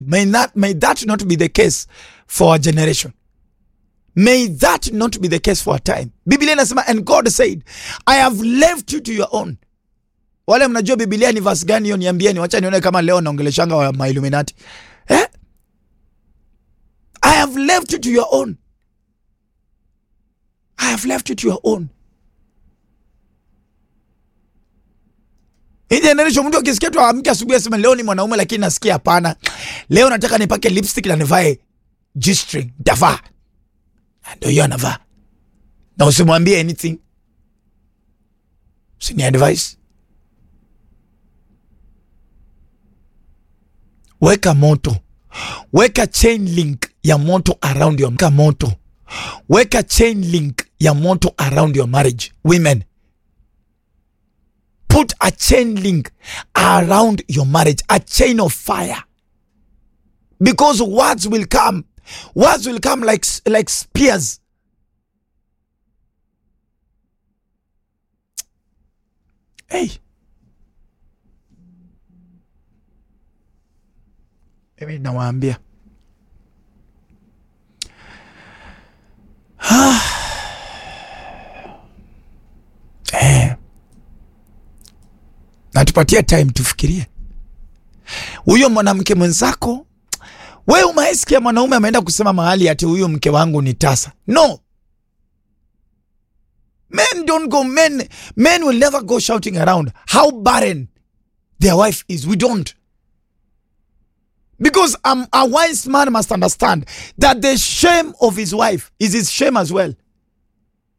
May that, may that not be the case for our generation. May that not be the case for our time. Biblia inasema and God said, I have left you to your own. Wale mnajua Biblia ni verse gani hiyo niambieni, wacha nione kama leo naongeleshanga wa mailluminati. Eh? I have left you to your own. I have left you to your own. Hii generation mtu akisikia tu amke asubuhi asema leo ni mwanaume lakini nasikia hapana. Leo nataka nipake lipstick na nivae G-string. Davaa. Ndio hiyo anavaa. Na usimwambie anything. Usini advice. Weka moto. Weka chain link ya moto around your weka moto. Weka chain link ya moto around your marriage. Women. Put a chain link around your marriage, a chain of fire. Because words will come. Words will come like like spears. Hey. Mimi nawaambia. Eh. Na tupatie time tufikirie. Huyo mwanamke mwenzako wewe umaisikia mwanaume ameenda kusema mahali ati huyu mke wangu ni tasa. No. Men don't go men men will never go shouting around how barren their wife is. We don't. Because um, a wise man must understand that the shame of his wife is his shame as well.